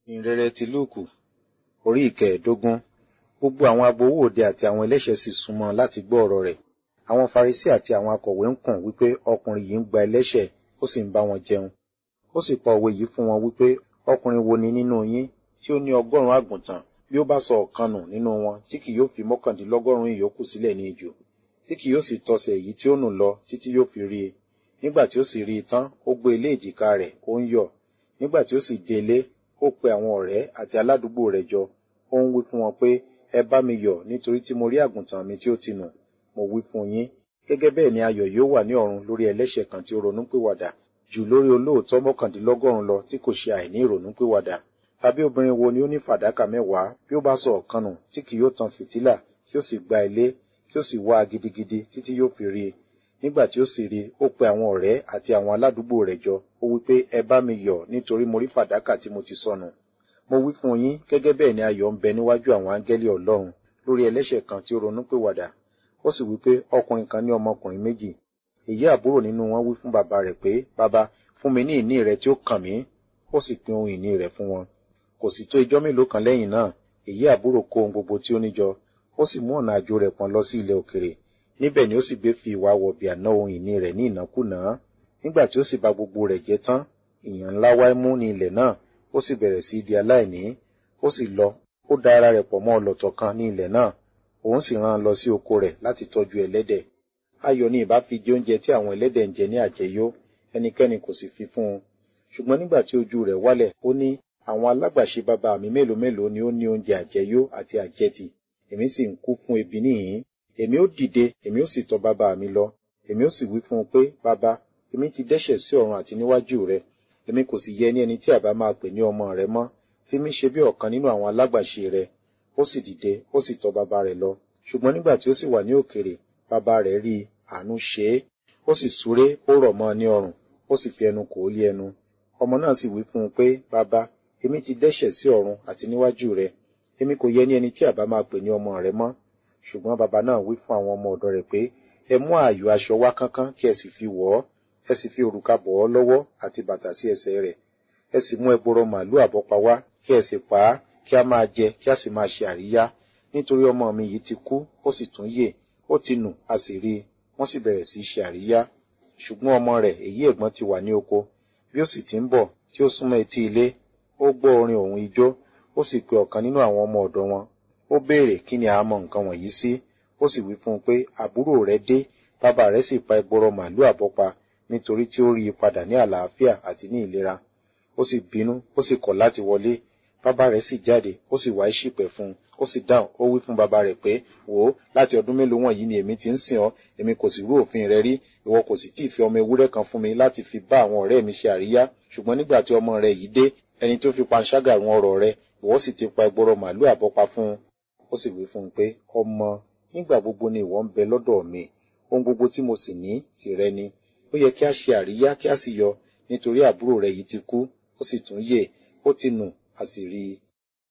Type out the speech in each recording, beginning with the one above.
ìrere ti lúùkù orí ìkẹẹ̀ẹ́dógún gbogbo àwọn agbowó òde àti àwọn ẹlẹ́ṣẹ̀ sì súnmọ́ láti gbọ́ ọ̀rọ̀ rẹ̀ àwọn farisí àti àwọn akọ̀wé ń kùn wípé ọkùnrin yìí ń gba ẹlẹ́ṣẹ̀ ó sì ń bá wọn jẹun ó sì pa òwe yìí fún wọn wípé ọkùnrin wo ni nínú yín tí ó ní ọgọ́rùn-ún àgùntàn bí ó bá sọ ọ̀kan nù nínú wọn tí kì yóò fi mọ́kàndínlọ́gọ́rùn-ún ìyókù sílẹ̀ ní ijù tí kì yóò sì tọsẹ̀ èyí tí ó nù lọ títí yóò fi rí i nígbà tí ó sì rí i tán ó gbé ilé ìdìka rẹ̀ ó ń yọ̀ nígbà tí ó sì délé ó pe àwọn ọ̀rẹ́ àti aládùúgbò rẹ̀ jọ ó ń wí fún wọn pé ẹ bá mi yọ̀ nítorí tí mo rí àgùntàn mi tí ó ti nù mo wí fún yín gẹ́gẹ́ bẹ́ẹ̀ ni ayọ̀ yóò wà ní ọ̀run lórí ẹlẹ́ṣẹ̀ kan tí ó ronúpìwàdà jù lórí olóòótọ́ mọ́kàndínlọ́gọ́rùn lọ tí kò ṣe àìní ìrònúpìwàdà tàbí obìnrin wo ni ó ní fàdákà mẹ́wàá bí ó bá sọ ọ̀kan nù tí kì yóò tan fìtílà kí ó sì gba ilé kí ó sì wá a gidigidi títí yóò fi rí i nígbà tí ó sì rí i ó pe àwọn ọ̀rẹ́ àti àwọn aládùúgbò rẹ̀ jọ ó wí pé ẹ bá mi yọ̀ nítorí mo rí fàdákà tí mo ti sọnù mo wí fún yín gẹ́gẹ́ bẹ́ẹ̀ ni ayọ̀ ń bẹ níwájú àwọn áńgẹ́lì ọlọ́run lórí ẹlẹ́ṣẹ̀ kan tí ó ronúpìwàdà ó sì wí pé ọkùnrin kan ní ọmọkùnrin méjì èyí àbúrò nínú wọn wí fún bàbá rẹ̀ pé bàbá fún mi ní ìní rẹ tí ó kàn mí ó sì pín ohun ìní rẹ̀ fún wọn kò sì tó ijọ́ mélòó kan lẹ́yìn náà èyí àbúrò kó ohun gbogbo tí ó níjọ ó sì mú ọ̀nà àjò rẹ̀ pọ̀n lọ sí ilẹ̀ òkèrè níbẹ̀ ni ó sì gbé fi ìwà wọ̀bìà ná ohun ìní rẹ̀ ní ìnákúnàá nígbà tí ó sì bà gbogbo rẹ̀ jẹ́ tán ìyàn ńlá wá mú ní ilẹ̀ náà ó sì bẹ̀rẹ̀ sí di aláìní ó sì lọ ó da ara rẹ̀ pọ̀ mọ́ ọlọ̀tọ̀ kan ní ilẹ̀ náà òun sì rán an lọ sí oko rẹ̀ láti tọ́jú ẹlẹ́dẹ̀ ayọ̀ ni ìbá fi jẹ oúnjẹ tí àwọn ẹlẹ́dẹ̀ ń jẹ ní àjẹyó ẹnikẹ́ni kò sì fi fún un ṣùgbọ́n nígbà tí ojú rẹ̀ wálẹ̀ ó ní àwọn alágbàṣe bàbá mi mélòó mélòó ni ó ní oúnjẹ àjẹyó àti àjẹtì èmi sì ń kú fún ebi níhìn èmi ó dìde èmi ó sì tọ̀ bàbá mi lọ èmi ó sì wí fún un pé bàbá èmi ti dẹ́ṣẹ̀ sí ọ̀run àti níwájú rẹ èmi kò sì yẹ ní ẹni tí àbá máa pè ní ọmọ rẹ mọ́ fi mí ṣe bí ọ̀kan nínú àwọn alágbàṣe rẹ ó sì dìde ó sì tọ̀ bàbá rẹ̀ lọ ṣùgbọ́n nígbà tí ó sì wà ní òkèrè bàbá rẹ̀ rí àánú ṣe é ó sì súré ó rọ̀ mọ́ ọ ní ọrùn ó sì fi ẹnu kò ó lé ẹnu ọmọ náà sì wí fún un pé bàbá èmi ti dẹ́ṣẹ̀ sí ọ̀run àti níwájú rẹ èmi kò yẹ ní ẹni tí àbá máa pè ní ọmọ rẹ mọ́ ṣùgbọ́n bàbá náà wí fún àwọn ọmọ ọ̀dọ̀ rẹ̀ pé ẹ mú ààyò aṣọ wá kánkán kí ẹ sì fi wọ̀ ọ́ ẹ sì fi òrùka bọ̀ ọ́ lọ́wọ́ àti bàtà sí ẹsẹ̀ rẹ̀ ẹ sì mú ẹgbọrọ màálù àbọ́pa wá kí ẹ sì pa á kí a máa jẹ kí a sì máa ṣe àríyá nítorí ọmọ mi yìí ti kú ó sì tún yè ó ti nù a sì rí i wọ́n sì bẹ̀rẹ̀ sí í ṣe àríyá ṣùgbọ́n ọmọ rẹ̀ èyí ẹ̀gbọ́n ti wà ní oko bí ó sì ti ń bọ̀ tí ó súnmọ́ etí ilé ó gbọ́ orin òun ijó ó sì pe ọ̀kan nínú àwọn ọmọ ọ̀dọ̀ wọn ó béèrè kí ni àmọ́ nǹkan wọ̀nyí sí ó sì wí fún un pé àbúrò rẹ̀ dé bàbá rẹ̀ sì pa ẹgbọrọ màálù àbọ́pa nítorí tí ó rí i padà ní àlàáfíà àti ní ìlera ó sì bínú ó sì kọ̀ láti wọlé bàbá rẹ̀ sì jáde ó sì wá ìṣìpẹ̀ fún un ó sì dáhùn ó wí fún bàbá rẹ̀ pé wò ó láti ọdún mélòó wọ̀nyí ni èmi ti ń sìn ọ́ èmi kò sì rú òfin rẹ rí ìwọ kò sì tíì fi ọmọ ewúrẹ́ kan fún mi láti fi bá àwọn ọ̀rẹ́ mi ṣe àríyá ṣùgbọ́n nígbà tí ọmọ rẹ yìí dé ẹni tó fi panṣágà run ọrọ̀ rẹ ìwọ sì ti pa ẹgbọrọ màálù àbọ́pa fún un ó sì wí fún un pé ọmọ nígbà gbogbo ni ìwọ ń bẹ lọ́dọ̀ mi ohun gbogbo tí mo sì ní tìrẹ ni ó yẹ kí a ṣe àríyá kí a sì yọ nítorí àbúrò rẹ yìí ti kú ó sì tún yè ó ti nù a sì rí i.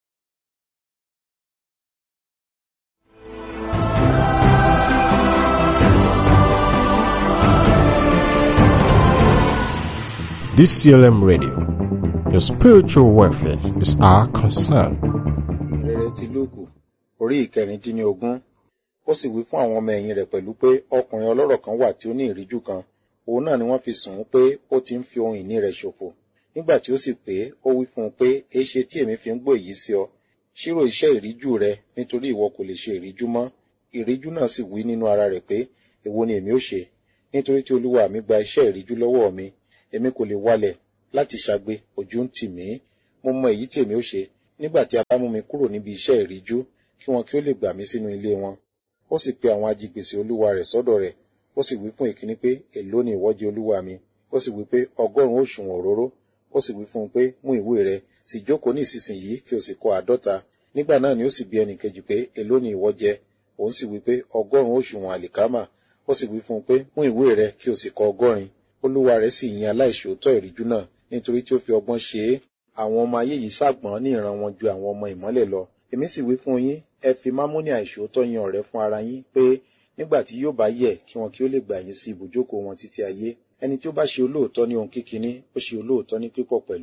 DCLM Radio. Your spiritual welfare is our concern. ìrere ti lúùkù orí ìkẹrìndínlógún ó sì wí fún àwọn ọmọ ẹ̀yìn rẹ̀ pẹ̀lú pé ọkùnrin ọlọ́rọ̀ kan wà tí ó ní ìríjú kan òun náà ni wọ́n fi sùn ún pé ó ti ń fi ohun ìní rẹ̀ ṣòfò nígbà tí ó sì pé ó wí fún un pé èéṣe tí èmi fi ń gbọ́ èyí sí ọ ṣírò iṣẹ́ ìríjú rẹ nítorí ìwọ kò lè ṣe ìríjú mọ́ ìríjú náà sì wí nínú ara rẹ̀ pé èwo ni èmi ó ṣe nítorí tí olúwa mi gba iṣẹ́ ìríjú lọ́wọ́ mi èmi kò lè wálẹ̀ láti ṣagbe ojú ń tì mí mo mọ èyí tí èmi ó ṣe nígbà tí a bá mú mi kúrò níbi iṣẹ́ ìríjú kí wọn kí ó lè gbà mí sínú ilé wọn ó sì pe àwọn ajigbèsè olúwa rẹ̀ sọ́dọ̀ rẹ̀ ó sì wí fún ìkíní pé èló ni ìwọ jẹ olúwa mi ó sì wí pé ọgọ́rùn-ún òṣùwọ̀n òróró ó sì wí fún un pé mú ìwé rẹ̀ sì jókòó ní ìsinsìnyí kí o sì kọ àádọ́ta nígbà náà ni ó sì bi ẹnì kejì pé èló ni ìwọ jẹ òun sì wí pé ọgọ́rùn-ún òṣùwọ̀n àlìkámà ó sì wí fún un pé mú ìwé rẹ̀ kí o sì kọ ọgọ́rin olúwa rẹ̀ sì yin aláìṣòótọ́ ìríjú náà nítorí tí ó fi ọgbọ́n ṣe é àwọn ọmọ ayé yìí ṣàgbọ́n ní ìran wọn ju àwọn ọmọ ìmọ́lẹ̀ lọ èmi sì wí fún yín ẹ fi mámúní àìṣòótọ́ yan ọ̀rẹ́ fún ara yín pé nígbà tí yóò bá yẹ kí wọn kí ó lè gbà yín sí ibùjókòó wọn títí ayé ẹni tí ó bá ṣe olóòótọ́ ní ohun kíkiní ó ṣe olóòótọ́ ní pípọ̀ pẹ̀lú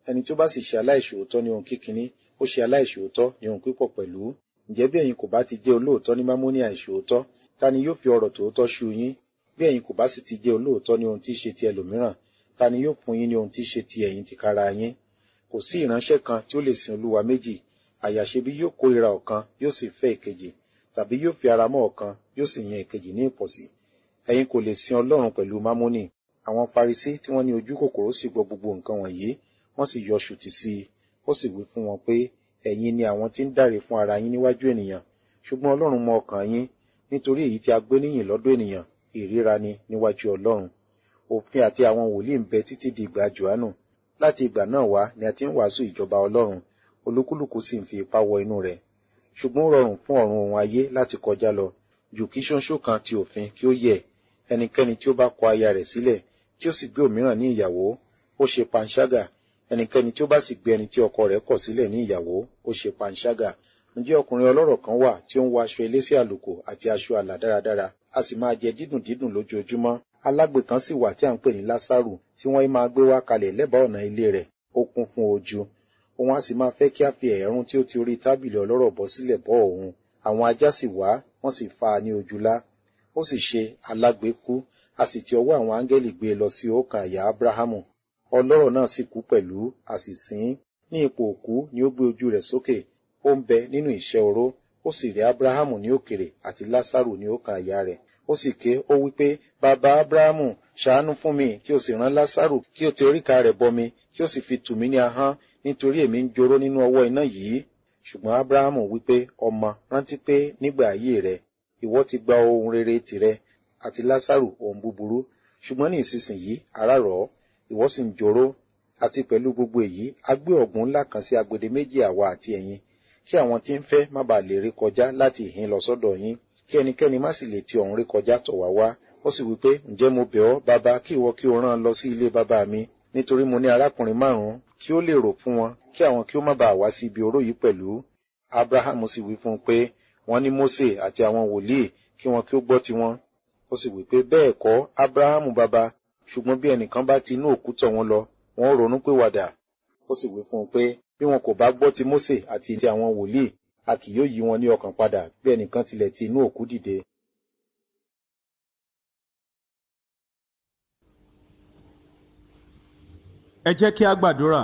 ẹni tí ó bá sì ṣe aláìṣòótọ́ ní ohun kíkiní ó ṣe aláìṣòótọ́ ní ohun pípọ̀ pẹ̀lú ǹjẹ́ bí ẹ̀yin kò bá ti jẹ́ olóòótọ́ ní mámóní àìṣòótọ́ ta ni yóò fi ọ̀rọ̀ tòótọ́ ṣu yín bí ẹ̀yin kò bá sì ti jẹ́ olóòótọ́ ní ohun tí í ṣe ti ẹlòmíràn ta ni yóò fún yín ní ohun tí í ṣe ti ẹ̀yin tìkára yín kò sí ìránṣẹ́ kan tí ó lè sin olúwa méjì àyàṣe bí yóò kórìíra ọ̀kan yóò sì fẹ́ ìkejì tàbí yóò fi ara mọ́ ọ̀kan yóò sì yan ìkejì ní ìpọ̀sí ẹ̀yin kò lè sin ọlọ́run pẹ̀lú mámónì àwọn farisí tí wọ́n ní ojú kòkòrò sì gbọ́ gbogbo nǹkan wọ̀nyí wọ́n sì yọ ṣùtì sí i ó sì wí fún wọn pé ẹ̀yin ni àwọn tí ń dáre fún ara yín níwájú ènìyàn ṣùgbọ́n ọlọ́run mọ ọkàn yín nítorí èyí tí a gbé níyìn lọ́dọ̀ ènìyàn ìríra ni níwájú ọlọ́run òfin àti àwọn wòlíì ń bẹ títí di ìgbà johannu láti ìgbà náà wá ni a ti ń wàásù ìjọba ọlọ́run olúkúlùkù sì ń fi ipá wọ inú rẹ̀ ṣùgbọ́n ó rọrùn fún ọ̀run ohun ayé láti kọjá lọ jù kí ṣóńṣó kan ti òfin kí ó yẹ ẹnikẹ́ni tí ó bá kọ aya rẹ̀ sílẹ̀ tí ó sì gbé òmíràn ní ìyàwó ó ṣe panṣágà ẹnikẹ́ni tí ó bá sì gbé ẹni tí ọkọ rẹ̀ kọ̀ sílẹ̀ ní ìyàwó ó ṣe panṣágà ǹjẹ́ ọkùnrin ọlọ́rọ̀ kan wà tí ó ń wọ aṣọ elése àlùkò àti aṣọ àlà dáradára a sì máa jẹ dídùn dídùn lójoojúmọ́ alágbe kan sì wà tí à ń pè ní lásàrù tí wọ́n máa gbé wá kalẹ̀ lẹ́bàá ọ̀nà ilé rẹ̀ ó kún fún ojú òun a sì máa fẹ́ kí a fi ẹ̀rún tí ó ti orí tábìlì ọlọ́rọ̀ bọ́ sílẹ̀ bọ́ òun àwọn ajá sì wá wọ́n sì fa ní ojúlá ó sì ṣe alágbe kú a sì ti ọwọ́ àwọn áńgẹ́lì gbé e lọ sí ọkàn àyà abrahamu ọlọ́rọ̀ náà sì kú pẹ̀lú a sì sìn ní ipò òkú ni ó gbé ojú rẹ̀ sókè ó ń bẹ nínú ìṣẹ́ oró ó sì rí abrahamu ní òkèrè àti lásàrù ní ọkàn àyà rẹ̀ ó sì ké ó wí pé bàbá abrahamu ṣàánú fún mi kí o sì rán lásàrù kí o ti oríka rẹ̀ bọ mi kí o sì fi tù mí ní ahọ́n nítorí èmi ń joró nínú ọwọ́ iná yìí ṣùgbọ́n abrahamu wí pé ọmọ rántí pé nígbà ayé rẹ̀ ìwọ ti gba ohun rere tìrẹ àti lásàrù ohun búburú ṣùgbọ́n ní ìsinsìnyí ara rọ̀ ọ́ ìwọ sì ń joró àti pẹ̀lú gbogbo èyí a gbé ọ̀gbun ńlá kan sí agbede méjì àwa àti ẹ̀yin kí àwọn tí ń fẹ́ má bàa lè rí kọjá láti ìhín lọ sọ́dọ̀ yín kí ẹnikẹ́ni má sì lè ti ọ̀hún rí kọjá tọ̀ wá wá ó sì wí pé ǹjẹ́ mo bẹ̀ ọ́ bàbá kí ìwọ kí o rán lọ sí ilé bàbá mi nítorí mo ní arákùnrin márùn-ún kí ó lè rò fún wọn kí àwọn kí ó má bàa wá sí ibi oró yìí pẹ̀lú abrahamu sì wí fún un pé wọ́n ní mose àti àwọn wòlíì kí wọn kí ó gbọ́ tiwọn ó sì wí pé bẹ́ẹ̀ kọ́ abrahamu bàbá ṣùgbọ́n bí ẹnìkan bá ti inú òkú tọ̀ wọn lọ wọn ó ronú pé wàdà ó sì wí fún un pé bí wọn kò bá gbọ́ ti mose àti ti àwọn wòlíì a kì yóò yí wọn ní ọkàn padà bí ẹnìkan tilẹ̀ ti inú òkú dìde. ẹ jẹ́ kí a gbàdúrà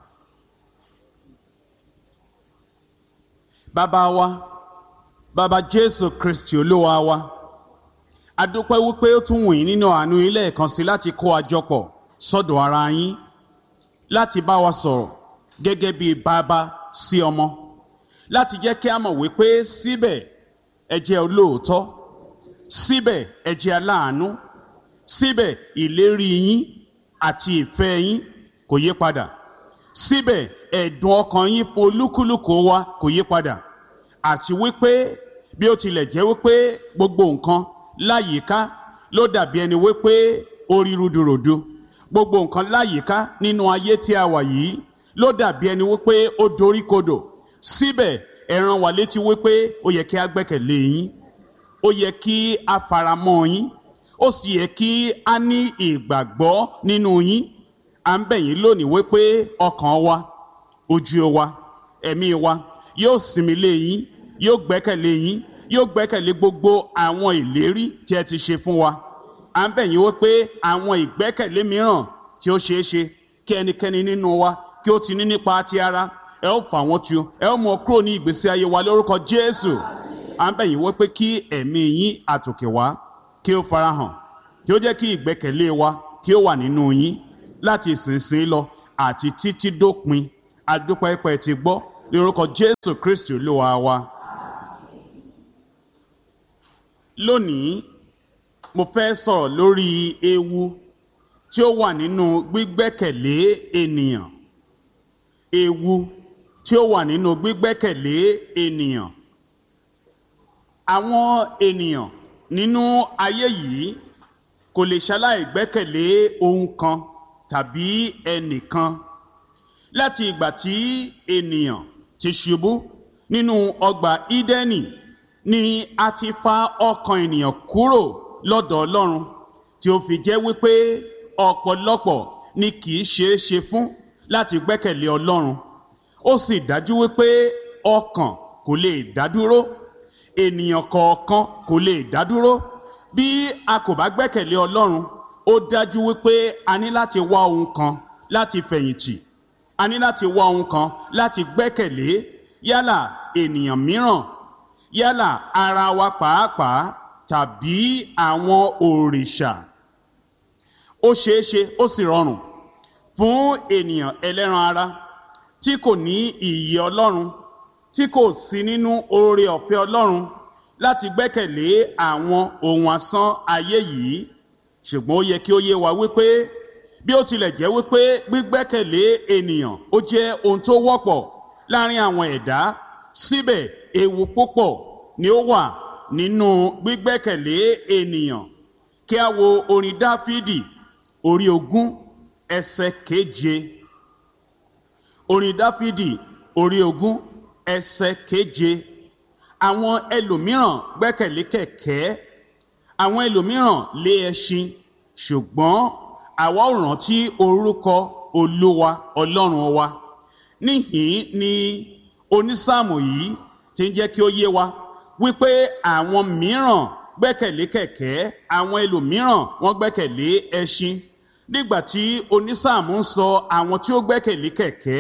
bàbá wa bàbá jésù kristi olúwa wa a dúpẹ́ wípé ó tún wù yín nínú àánú ilé ẹ̀kan sí láti kó àjọpọ̀ sọ́dọ̀ ara yín láti bá wa sọ̀rọ̀ gẹ́gẹ́ bí bàbá sí ọmọ láti jẹ́ kí a mọ̀ wípé síbẹ̀ ẹ jẹ́ olóòótọ́ síbẹ̀ ẹ jẹ́ aláàánú síbẹ̀ ìlérí yín àti ìfẹ́ yín kò yí padà síbẹ̀ ẹ̀dùn ọkàn yín fún olúkúlùkù wa kò yí padà àti wípé bí ó tilẹ̀ jẹ́ wípé gbogbo nǹkan láyìíká ló dàbí ẹni wípé ó rí rúdurùdu gbogbo nǹkan láyìíká nínú ayé tí a wà yìí ló dàbí ẹni wípé ó dorí kodò síbẹ̀ ẹ rán wa létí wípé ó yẹ kí a gbẹ́kẹ̀lé yín ó yẹ kí a faramọ́ yín ó sì yẹ kí a ní ìgbàgbọ́ nínú yín à ń bẹ̀ yín lónìí wípé ọkàn wa ojú wa ẹ̀mí wa yóò sinmi lé yín yóò gbẹ́kẹ̀lé yín yóò gbẹ́kẹ̀lé gbogbo àwọn ìlérí tí ẹ ti ṣe fún wa à ń bẹ̀ yín wípé àwọn ìgbẹ́kẹ̀lé mìíràn tí ó ṣeé ṣe kí ẹnikẹ́ni nínú wa kí ó ti ní nípa ti ara ẹ ó fà wọ́n tu ẹ ó mú ọ kúrò ní ìgbésí ayé wa lórúkọ Jésù à ń bẹ̀ yín wípé kí ẹ̀mí yín àtòkè wá kí ó farahàn kí ó jẹ́ kí ìgbẹ́kẹ̀lé wa kí ó wà nínú yín láti ìsinsìnyí lọ àti títí dópin adúpẹ́pẹ́ ti gbọ́ ní orúkọ Jésù Kristi Olúwa wa. lónìí mo fẹ́ sọ̀rọ̀ lórí ewu tí ó wà nínú gbígbẹ́kẹ̀lé ènìyàn ewu tí ó wà nínú gbígbẹ́kẹ̀lé ènìyàn àwọn ènìyàn nínú ayé yìí kò lè ṣaláì gbẹ́kẹ̀lé ohun kan tàbí ẹnìkan láti ìgbà tí ènìyàn ti ṣubú nínú ọgbà Ídẹ́nì ni a ti fa ọkàn ènìyàn kúrò lọ́dọ̀ Ọlọ́run tí ó fi jẹ́ wípé ọ̀pọ̀lọpọ̀ ni kì í ṣeé ṣe fún láti gbẹ́kẹ̀lé ọlọ́run ó sì dájú wípé ọkàn kò lè dádúró ènìyàn kọ̀ọ̀kan kò lè dádúró bí a kò bá gbẹ́kẹ̀lé ọlọ́run ó dájú wípé a ní láti wá ohun kan láti fẹ̀yìntì a ní láti wá ohun kan láti gbẹ́kẹ̀lé yálà ènìyàn mìíràn yálà ara wa pàápàá tàbí àwọn òrìṣà ó ṣeé ṣe ó sì rọrùn fún ènìyàn ẹlẹ́ran ara tí kò ní ìyè ọlọ́run tí kò sí nínú oore ọ̀fẹ́ ọlọ́run láti gbẹ́kẹ̀lé àwọn ohun asán ayé yìí ṣùgbọ́n ó yẹ kí ó yé wa wípé bí ó tilẹ̀ jẹ́ wípé gbígbẹ́kẹ̀lé ènìyàn ó jẹ́ ohun tó wọ́pọ̀ láàrin àwọn ẹ̀dá síbẹ̀ ewu púpọ̀ ni ó wà nínú gbígbẹ́kẹ̀lé ènìyàn kí a wo orin dáfídì orí ogún ẹsẹ̀ keje orin dáfídì orí ogún ẹsẹ̀ keje àwọn ẹlòmíràn gbẹ́kẹ̀lé kẹ̀kẹ́ àwọn ẹlòmíràn lé ẹṣin ṣùgbọ́n àwa ò rántí orúkọ olúwa ọlọ́run wa níhìn ni onísáàmù yìí ti ń jẹ́ kí ó yé wa wípé àwọn mìíràn gbẹ́kẹ̀lé kẹ̀kẹ́ àwọn ẹlòmíràn wọ́n gbẹ́kẹ̀lé ẹṣin nígbà tí onísáàmù ń sọ àwọn tí ó gbẹ́kẹ̀lé kẹ̀kẹ́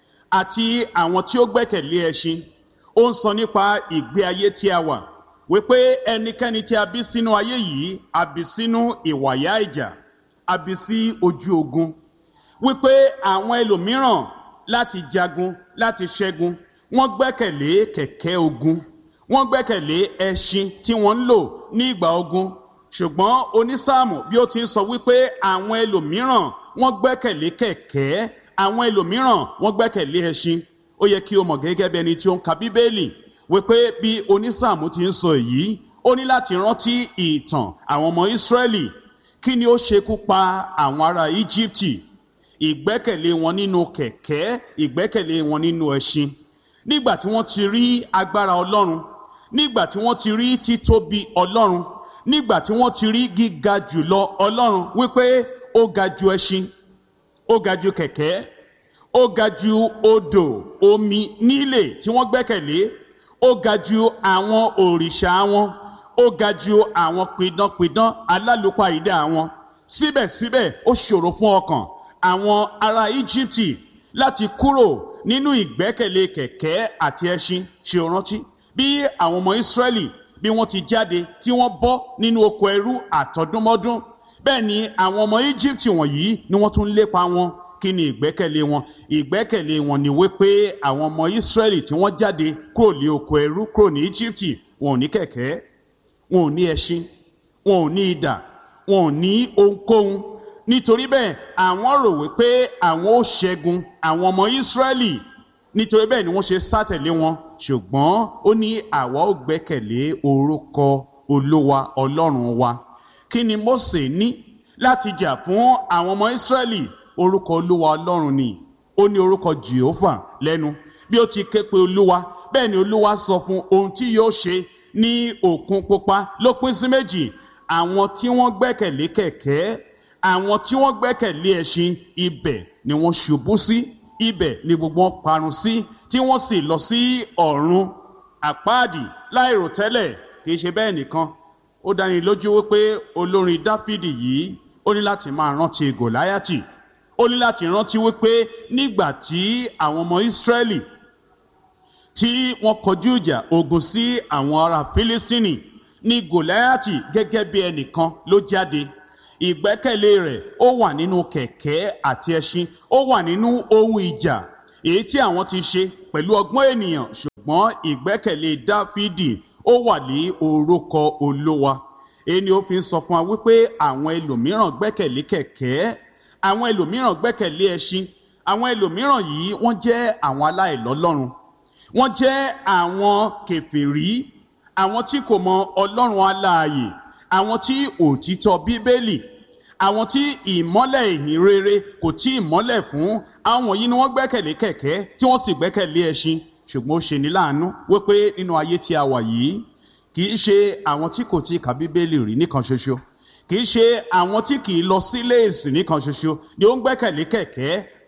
àti àwọn tí ó gbẹ́kẹ̀lé ẹṣin ó ń sọ nípa ìgbé ayé tí a wà wípé ẹnikẹ́ni tí a bí sínú ayé yìí a bí sínú ìwàyà ìjà a bí sí ojú ogun wípé àwọn ẹlòmíràn láti jagun láti ṣẹ́gun wọ́n gbẹ́kẹ̀lé kẹ̀kẹ́ ogun wọ́n gbẹ́kẹ̀lé ẹṣin tí wọ́n ń lò ní ìgbà ogun ṣùgbọ́n onísáàmù bí ó ti ń sọ wípé àwọn ẹlòmíràn wọ́n gbẹ́kẹ̀lé kẹ̀kẹ́ àwọn ẹlòmíràn wọ́n gbẹ́kẹ̀lé ẹṣin ó yẹ kí o mọ̀ gẹ́gẹ́ bí ẹni tí ó ń ka bíbélì wípé bí onísáàmù ti ń sọ èyí ó ní láti rántí ìtàn àwọn ọmọ ìsírẹ́lì kí ni ó ṣekú pa àwọn ará íjíbítì ìgbẹ́kẹ̀lé wọn nínú kẹ̀kẹ́ ìgbẹ́kẹ̀lé wọn nínú ẹṣin nígbà tí wọ́n ti rí agbára ọlọ́run nígbà tí wọ́n ti rí títóbi ọlọ́run nígbà tí wọ́n ti rí gíga jùlọ ọlọ́run wípé ó ga ju ẹṣin ó ga ju kẹ̀kẹ́ ó ga ju odò omi nílé tí wọ́n gbẹ́kẹ̀lé ó ga ju àwọn òrìṣà wọn ó ga ju àwọn pidánpidán alálùpàídà wọn síbẹ̀síbẹ̀ ó ṣòro fún ọkàn àwọn ará íjíbítì láti kúrò nínú ìgbẹ́kẹ̀lé kẹ̀kẹ́ àti ẹṣin ṣe o rántí bí àwọn ọmọ ìsírẹ́lì bí wọ́n ti jáde tí wọ́n bọ́ nínú oko ẹrú àtọdúnmọ́dún bẹ́ẹ̀ ni àwọn ọmọ íjíbítì wọ̀nyí ni wọ́n tún lépa wọn kí ni ìgbẹ́kẹ̀lé wọn ìgbẹ́kẹ̀lé wọn ni wípé àwọn ọmọ ìsírẹ́lì tí wọ́n jáde kúrò ní oko ẹrú kúrò ní íjíbítì wọn ò ní kẹ̀kẹ́ wọn ò ní ẹṣin wọn ò ní idà wọn ò ní ohunkóhun nítorí bẹ́ẹ̀ àwọn rò wípé àwọn ó ṣẹ́gun àwọn ọmọ ìsírẹ́lì nítorí bẹ́ẹ̀ ni wọ́n ṣe sátẹ̀lé wọn ṣùgbọ́n ó ní àwa ó gbẹ́kẹ̀lé orúkọ olúwa ọlọ́run wa kí ni Mósè ní láti jà fún àwọn ọmọ ìsírẹ́lì orúkọ olúwa ọlọ́run ni ó ní orúkọ Jèhófà lẹ́nu bí ó ti ké pe olúwa bẹ́ẹ̀ ni olúwa sọ fún ohun tí yóò ṣe ní òkun pupa ló pín sí méjì àwọn tí wọ́n gbẹ́kẹ̀lé kẹ̀kẹ́ àwọn tí wọ́n gbẹ́kẹ̀lé ẹṣin ibẹ̀ ni wọ́n ṣubú sí ibẹ̀ ni gbogbo wọn parun sí tí wọ́n sì lọ sí ọ̀run àpáàdì láìròtẹ́lẹ̀ kì í ṣe bẹ́ẹ̀ nìkan ó dáni lójú wípé olórin dáfídì yìí ó ní láti máa rántí gòláyàtì ó ní láti rántí wípé nígbà tí àwọn ọmọ ìsírẹ́lì tí wọ́n kọjú ìjà ogun sí àwọn ará fílístínì ní gòláyàtì gẹ́gẹ́ bí ẹnìkan ló jáde ìgbẹ́kẹ̀lé rẹ̀ ó wà nínú kẹ̀kẹ́ àti ẹṣin ó wà nínú ohun ìjà èyí tí àwọn ti ṣe pẹ̀lú ọgbọ́n ènìyàn ṣùgbọ́n ìgbẹ́kẹ̀lé dáfídì ó wà ní orúkọ olówa èyí ni ó fi ń sọ fún wa wípé àwọn ẹlòmíràn gbẹ́kẹ̀lé kẹ̀kẹ́ àwọn ẹlòmíràn gbẹ́kẹ̀lé ẹṣin àwọn ẹlòmíràn yìí wọ́n jẹ́ àwọn aláìlọ́lọ́run wọ́n jẹ́ àwọn kèfèrí àwọn tí kò mọ ọlọ́run aláàyè àwọn tí òtítọ́ bíbélì àwọn tí ìmọ́lẹ̀ ìhìn rere kò tí ìmọ́lẹ̀ fún àwọn yìí ni wọ́n gbẹ́kẹ̀lé kẹ̀kẹ́ tí wọ́n sì gbẹ́kẹ̀lé ẹṣin ṣùgbọ́n ó ṣe ní láàánú wípé nínú ayé tí a wà yìí kì í ṣe àwọn tí kò tí ka bíbélì rí nìkan ṣoṣo kì í ṣe àwọn tí kì í lọ sílé ìsìn nìkan ṣoṣo ni ó ń gbẹ́kẹ̀lé kẹ̀kẹ́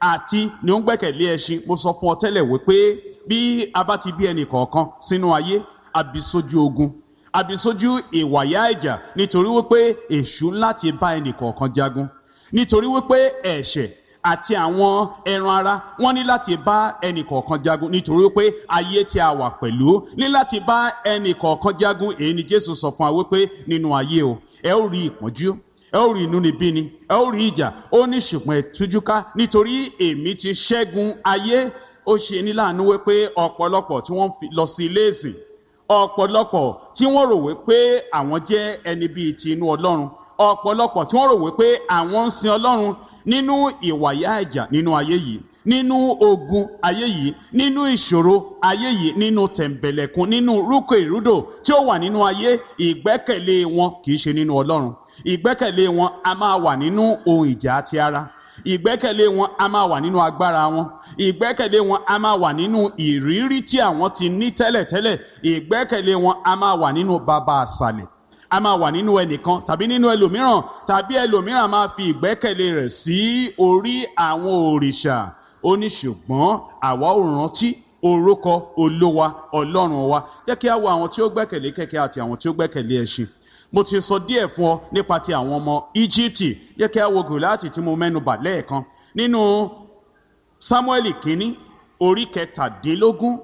àti ni ó ń gbẹ́kẹ̀lé ẹṣin mo sọ fún ọ tẹ́lẹ̀ wípé bí a bá ti bí ẹnì kọ̀ọ̀kan sínú ayé àbí sójú ogun àbí sójú ìwàyà ìjà nítorí wípé èṣù láti bá ẹnì kọ̀ọ̀kan jagun nítorí wípé ẹ̀ṣẹ̀ àti àwọn ẹran ara wọn ní láti bá ẹnì kọ̀ọ̀kan jagun nítorí wípé ayé tí a wà pẹ̀lú ní láti bá ẹnì kọ̀ọ̀kan jagun èyí ni jésù sọ fún wa wípé nínú ayé o ẹ ó rí ìpọ́njú ẹ ó rí inúnibíni ẹ ó rí ìjà ó ní ṣùgbọ́n ẹ tújúká nítorí èmi ti ṣẹ́gun ayé ó ṣe ní láàánú wípé ọ̀pọ̀lọpọ̀ tí wọ́n lọ sí ilé ìsìn ọ̀pọ̀lọpọ̀ tí wọ́n rò wípé àwọn jẹ́ ẹni bíi ti inú ọlọ́run ọ̀pọ̀lọpọ̀ tí wọ́n rò wípé àwọn ń sin ọlọ́run nínú ìwàyà ẹ̀jà nínú ayé yìí nínú ogun ayé yìí nínú ìṣòro ayé yìí nínú tẹ̀m̀bẹ̀lẹ̀kun nínú rúkọ ìrúdò tí ó wà nínú ayé ìgbẹ́kẹ̀lé wọn kì í ṣe nínú ọlọ́run ìgbẹ́kẹ̀lé wọn a máa wà nínú ohun ìjà àti ara ìgbẹ́kẹ̀lé wọn a máa wà nínú agbára wọn ìgbẹ́kẹ̀lé wọn a máa wà nínú ìrírí tí àwọn ti ní tẹ́lẹ̀tẹ́lẹ̀ ìgbẹ́kẹ̀lé wọn a máa wà nínú bàbá àṣàlẹ̀ a máa wà nínú ẹnìkan tàbí nínú ẹlòmíràn tàbí ẹlòmíràn máa fi ìgbẹ́kẹ̀lé rẹ̀ sí orí àwọn òrìṣà ó ní ṣùgbọ́n àwa ò rántí orúkọ olówa ọlọ́run wa jẹ́ kí a wo àwọn tí ó gbẹ́kẹ̀lé kẹ̀kẹ́ àti àwọn tí ó gbẹ́kẹ̀lé ẹṣin mo ti sọ díẹ̀ fún ọ nípa ti àwọn ọmọ íjíbítì jẹ́ kí a wo gòláàtì tí mo mẹ́nu bà lẹ́ẹ̀kan nínú sámúẹ́lì kínní orí kẹtàdínlógún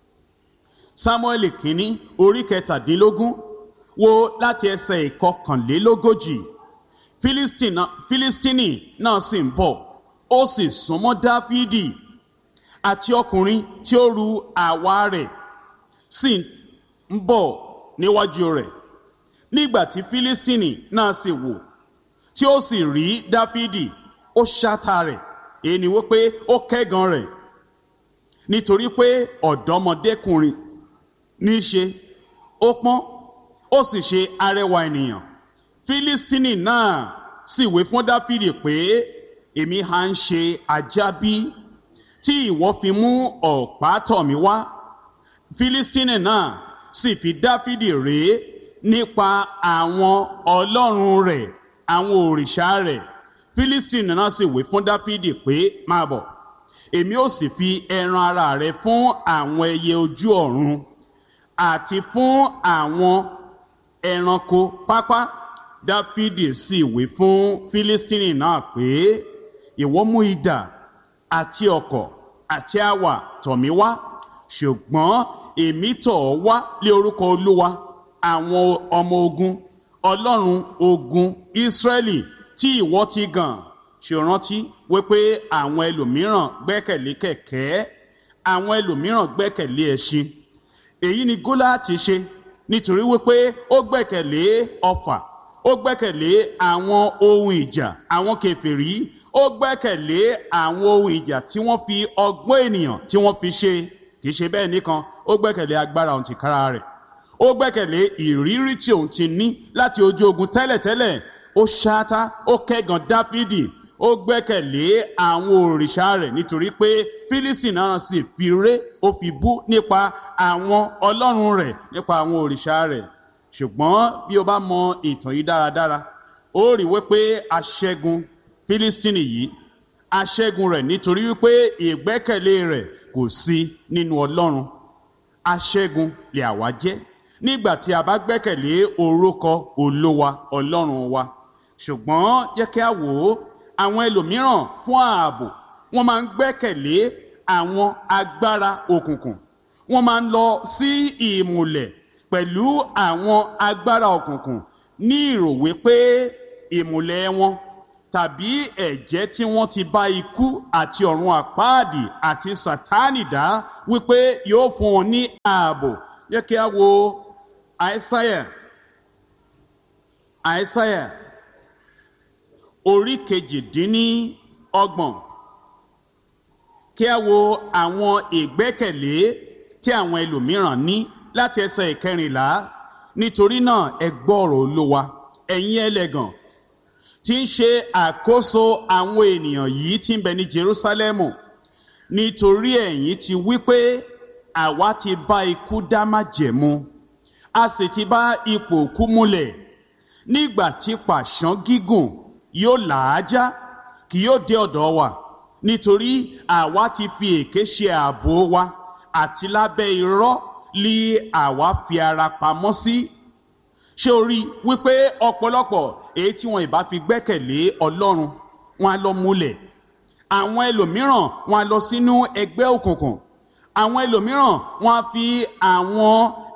sámúẹ́lì kínní orí kẹtàdínlógún wo láti ẹsẹ̀ ìkọkànlélógójì fílístínì náà sì ń bọ̀ ó sì súnmọ́ dáfídì àti ọkùnrin tí ó ru àwa rẹ̀ sì ń bọ̀ níwájú rẹ̀ nígbà tí fílístínì náà sì wò tí ó sì rí dáfídì ó ṣáta rẹ̀ èyí ni wípé ó kẹ́gan rẹ̀ nítorí pé ọ̀dọ́mọdékùnrin ní í ṣe ó pọ́n ó sì ṣe arẹwà ènìyàn fílístínì náà sì wé fún dáfídì pé èmi ha ń ṣe ajá bí tí ìwọ fi mú ọ̀pá tọ̀ mí wá fílístínì náà sì fi dáfídì rèé nípa àwọn ọlọ́run rẹ̀ àwọn òrìṣà rẹ̀ fílístínì náà sì wé fún dáfídì pé máa bọ̀ èmi ó sì fi ẹran ara rẹ fún àwọn ẹyẹ ojú ọ̀run àti fún àwọn ẹranko pápá dáfídì sì wí fún fílístínì náà pé ìwọ mú idà àti ọ̀kọ̀ àti àwà tọ̀ mí wá ṣùgbọ́n èmi tọ̀ ọ́ wá lé orúkọ olúwa àwọn ọmọ ogun ọlọ́run ogun ísírẹ́lì tí ìwọ ti gàn ṣèrántí wípé àwọn ẹlòmíràn gbẹ́kẹ̀lé kẹ̀kẹ́ àwọn ẹlòmíràn gbẹ́kẹ̀lé ẹṣin èyí ni gólàtì ṣe nítorí wípé ó gbẹ́kẹ̀lé ọfà ó gbẹ́kẹ̀lé àwọn ohun ìjà àwọn kèfèrí ó gbẹ́kẹ̀lé àwọn ohun ìjà tí wọ́n fi ọgbọ́n ènìyàn tí wọ́n fi ṣe kì í ṣe bẹ́ẹ̀ nìkan ó gbẹ́kẹ̀lé agbára òun tìkára rẹ̀ ó gbẹ́kẹ̀lé ìrírí tí òun ti ní láti ojú ogun tẹ́lẹ̀tẹ́lẹ̀ ó ṣáátá ó kẹ́gàn dáfídì ó gbẹ́kẹ̀lé àwọn òrìṣà rẹ̀ nítorí pé fílísì náà sì fi ré ó fi bú nípa àwọn ọlọ́run rẹ̀ nípa àwọn òrìṣà rẹ̀ ṣùgbọ́n bí o bá mọ ìtàn yìí dáradára ó rí wípé aṣẹ́gun fílístínì yìí aṣẹ́gun rẹ̀ nítorí wípé ìgbẹ́kẹ̀lé rẹ̀ kò sí nínú ọlọ́run aṣẹ́gun lè àwa jẹ́ nígbà tí a bá gbẹ́kẹ̀lé orúkọ olówa ọlọ́run wa ṣùgbọ́n jẹ́ kí a wò ó àwọn ẹlòmíràn fún ààbò wọ́n máa ń gbẹ́kẹ̀lé àwọn agbára òkùnkùn wọ́n máa ń lọ sí ìmùlẹ̀ pẹ̀lú àwọn agbára òkùnkùn ní ìrò wípé ìmùlẹ̀ wọn tàbí ẹ̀jẹ̀ tí wọ́n ti bá ikú àti ọ̀run àpáàdì àti sátánì dá wípé yóò fún wọn ní ààbò yẹ kí a wo àìsáyà àìsáyà orí kejìdínní ọgbọ̀n kí a wo àwọn ìgbẹ́kẹ̀lé tí àwọn ẹlòmíràn ní láti ẹsẹ̀ ìkẹrìnlá nítorí náà ẹ gbọ́ ọ̀rọ̀ olówa ẹ̀yin ẹlẹ́gàn tí ń ṣe àkóso àwọn ènìyàn yìí tí ń bẹ ní Jerúsálẹ́mù nítorí ẹ̀yin ti wí pé àwa ti bá ikú dá májẹ̀mú a sì ti bá ipò òkú múlẹ̀ nígbà tí pàṣán gígùn yóò làájá kì yóò dé ọ̀dọ̀ wa nítorí àwa ti fi èké ṣe ààbò wa àti lábẹ́ irọ́ lí àwa fi ara pamọ́ sí ṣé o rí wípé ọ̀pọ̀lọpọ̀ èyí tí wọn ìbá fi gbẹ́kẹ̀lé ọlọ́run wọn á lọ múlẹ̀ àwọn ẹlòmíràn wọn á lọ sínú ẹgbẹ́ òkùnkùn àwọn ẹlòmíràn wọn á fi àwọn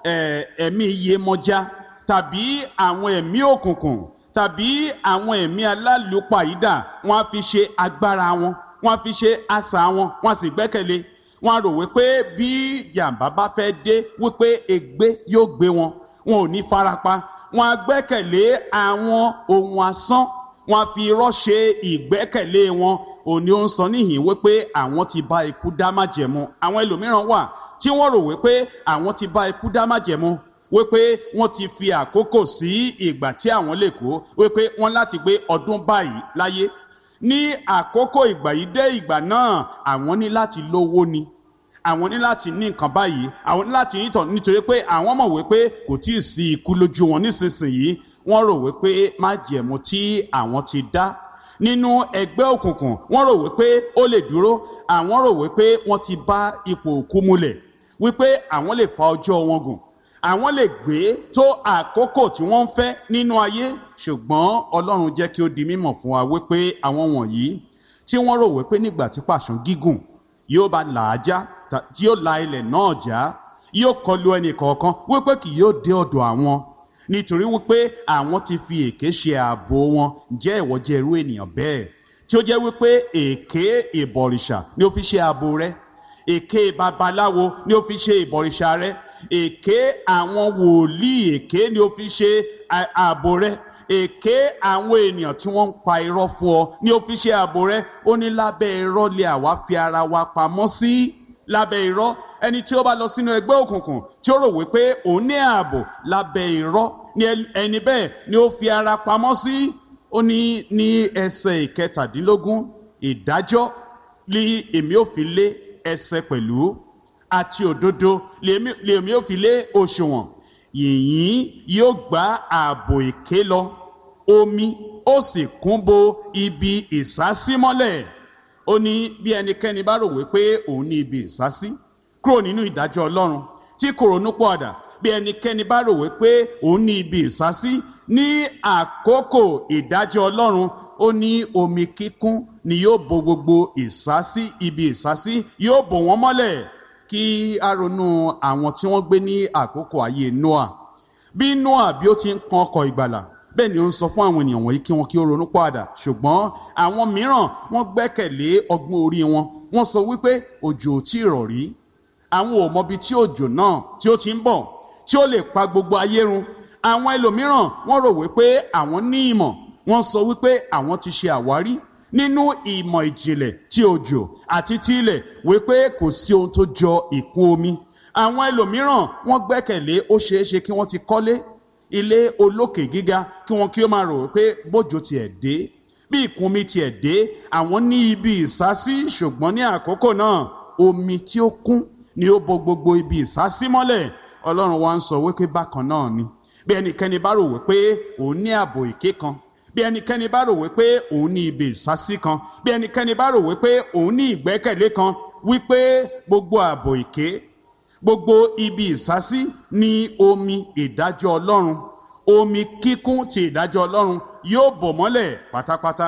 ẹ̀mí iyemọja tàbí àwọn ẹ̀mí òkùnkùn tàbí àwọn ẹ̀mí alálùpàídà wọn á fi ṣe agbára wọn wọn á fi ṣe àṣà wọn wọn á sì gbẹ́kẹ̀lé wọn á rò wípé bí jàǹbá bá fẹ́ dé wípé ègbé yóò gbé wọn wọn ò ní farapa wọn á gbẹ́kẹ̀lé àwọn ohun asán wọn á fi irọ́ ṣe ìgbẹ́kẹ̀lé wọn òní ó ń sọ níhìn wípé àwọn ti bá ikú dá májẹ̀mú àwọn ẹlòmíràn wà tí wọ́n rò wípé àwọn ti bá ikú dá májẹ̀mú wípé wọ́n ti fi àkókò sí ìgbà tí àwọn lè kó wípé wọ́n láti gbé ọdún báyìí láyé ní àkókò ìgbà yìí dé ìgbà náà àwọn ní láti lówó ni àwọn ní láti ní nǹkan báyìí àwọn ní láti nítọ̀ nítorí pé àwọn mọ̀ wípé kò tí ì sí ikú lójú wọn nísinsìnyí wọ́n rò wípé májẹ̀mú tí àwọn ti dá nínú ẹgbẹ́ òkùnkùn wọ́n rò wípé ó lè dúró àwọn rò wípé wọ́n ti bá ipò òkú múlẹ̀ wípé àwọn lè fa ọjọ́ wọn gùn àwọn lè gbé tó àkókò tí wọ́n ń fẹ́ nínú ayé ṣùgbọ́n ọlọ́run jẹ́ kí ó di mímọ̀ fún wa wípé àwọn wọ̀nyí tí wọ́n rò wípé nígbà tí pàṣán gígùn yóò bá làájá tí yóò la ilẹ̀ náà já yóò kọlu ẹnì kọ̀ọ̀kan wípé kì yóò dé ọ̀dọ̀ àwọn nítorí wípé àwọn ti fi èké ṣe ààbò wọn jẹ́ ìwọ jẹ́ irú ènìyàn bẹ́ẹ̀ tí ó jẹ́ wípé èké ìbọ̀rìṣà ni ó fi ṣe ààbò rẹ èké babaláwo ni ó fi ṣe ìbọ̀rìṣà rẹ èké àwọn wòlíì èké ni ó fi ṣe ààbò rẹ èké àwọn ènìyàn tí wọ́n ń pa irọ́ fún ọ ni ó fi ṣe ààbò rẹ ó ní lábẹ́ irọ́ lé àwa fi ara wa pamọ́ sí lábẹ́ irọ́ ẹni tí ó bá lọ sínú ẹgbẹ́ òkùnkùn tí ó rò wípé òun ní ààbò lábẹ́ irọ́ ni ẹni bẹ́ẹ̀ ni ó fi ara pamọ́ sí ó ní ní ẹsẹ̀ ìkẹtàdínlógún ìdájọ́ ni èmi ò fi lé ẹsẹ̀ pẹ̀lú àti òdodo lèmi ò fi lé òṣùwọ̀n yìnyín yóò gbá ààbò èké lọ omi ó sì kún bo ibi ìsásímọ́lẹ̀ ó ní bí ẹnikẹ́ni bá rò wípé òun ní ibi ìsásí kúrò nínú ìdájọ́ ọlọ́run tí kò ronú pọ̀dà bí ẹnikẹ́ni bá rò wípé òun ní ibi ìsásí ní àkókò ìdájọ́ ọlọ́run ó ní omi kíkún ni yóò bo gbogbo ìsásí ibi ìsásí yóò bò wọ́n mọ́lẹ̀ kí a ronú àwọn tí wọ́n gbé ní àkókò ayé noah bí noah bí ó ti ń kan ọkọ̀ ìgbàlà bẹ́ẹ̀ ni ó ń sọ fún àwọn ènìyàn wọ̀nyí kí wọ́n kí ó ronú pàdà ṣùgbọ́n àwọn mìíràn wọ́n gbẹ́kẹ̀lé ọgbọ́n orí wọn wọ́n sọ wípé òjò ò tí ì rọ̀ rí àwọn ò mọbi tí òjò náà tí ó ti ń bọ̀ tí ó lè pa gbogbo ayé run àwọn ẹlòmíràn wọ́n rò wípé àwọn ní ìmọ̀ wọ́n sọ wípé àwọn ti ṣe àwárí nínú ìmọ̀ ìjìnlẹ̀ tí òjò àti tí ilẹ̀ wípé kò sí ohun tó jọ ìkún omi àwọn ẹlòmíràn wọ́n gbẹ́kẹ̀lé ó ṣeéṣe kí wọ́n ti kọ́lé ilé olókè gíga kí wọn kí ó máa rò wípé bójò tiẹ̀ dé bí ìkúnmi tiẹ̀ dé àwọn ní ibi ìsásí ṣùgbọ́n ní àkókò náà omi tí ó kún ni ó bo gbogbo ibi ìsásí mọ́lẹ̀ ọlọ́run wa ń sọ wípé bákan náà ni bí ẹnikẹ́ni bá rò wípé òun ní ààbò èké kan bí ẹnikẹ́ni bá rò wípé òun ní ibi ìsásí kan bí ẹnikẹ́ni bá rò wípé òun ní ìgbẹ́kẹ̀lé kan wípé gbogbo ààbò èké gbogbo ibi ìsásí ní omi ìdájọ́ ọlọ́run omi kíkún ti ìdájọ́ ọlọ́run yóò bò mọ́lẹ̀ pátápátá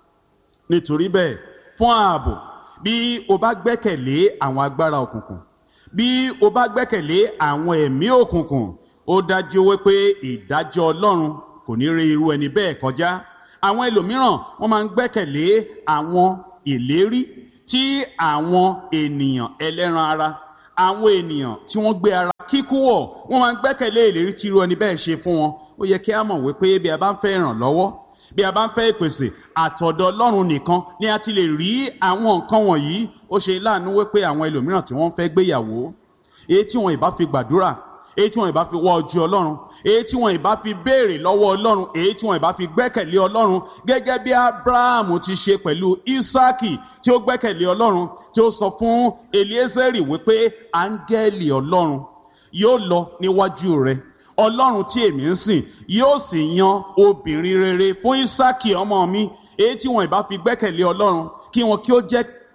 nítorí bẹ́ẹ̀ fún ààbò bí o bá gbẹ́kẹ̀lé àwọn agbára òkùnkùn bí o bá gbẹ́kẹ̀lé àwọn ẹ̀mí òkùnkùn ó dájú wípé ìdájọ́ ọlọ́run kò ní rí irú ẹni bẹ́ẹ̀ kọjá àwọn ẹlòmíràn wọ́n máa ń gbẹ́kẹ̀lé àwọn ìlérí tí àwọn ènìyàn ẹlẹ́ran ara àwọn ènìyàn tí wọ́n gbé ara kíkú wọ̀ wọ́n máa ń gbẹ́kẹ̀lé ìlérí tí irú ẹni bẹ́ẹ̀ ṣe fún wọn ó yẹ kí a mọ̀ wípé bí a bá ń fẹ́ ìrànlọ́wọ́ bí a bá ń fẹ́ ìpèsè àtọ̀dọ̀ ọlọ́run nìkan ni a ti lè rí àwọn nǹkan wọ̀nyí ó ṣe láàánú wípé àwọn ẹlòmíràn tí wọ́n fẹ́ gbéyàwó èyí tí wọn ìbá fi gbàdúrà èyí tí wọn ìbá fi wọ ojú ọlọ́run èyí tí wọn ìbá fi béèrè lọ́wọ́ ọlọ́run èyí tí wọn ìbá fi gbẹ́kẹ̀lé ọlọ́run gẹ́gẹ́ bí abrahamu ti ṣe pẹ̀lú isaki tí ó gbẹ́kẹ̀lé ọlọ́run tí ó sọ fún eliezeri wípé áńgẹ́lì ọlọ́run yóò lọ níwájú rẹ ọlọ́run tí èmi ń sìn yóò sì yan obìnrin rere fún isaki ọmọ mi èyí tí wọn ìbá fi gbẹ́kẹ̀lé ọlọ́run kí wọn kí ó jẹ́